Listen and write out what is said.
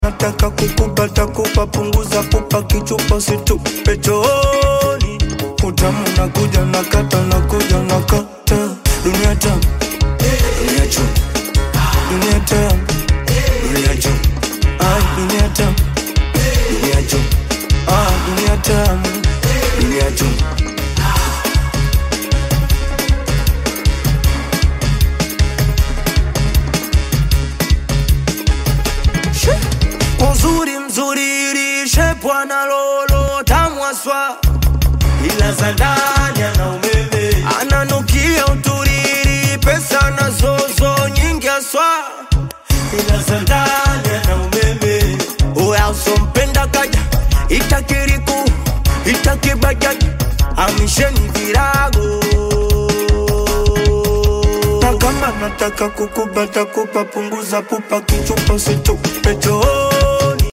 nataka kukupata kupa punguza pupa kichupa situpe chooni utamu nakuja nakata nakuja nakata dunia tamu dunia chum dunia tamu dunia chum ah dunia tamu dunia chum ah dunia tamu dunia chum uzuri mzuri lishe bwana lolo tamwaswa ila za ndani ana umeme ananukia uturiri pesa na zozo nyingi aswa ila za ndani ana umeme uya usompenda kaja itakiriku itakibajaji amisheni virago na kama nataka kukubata kupa punguza pupa kichupa situpe choo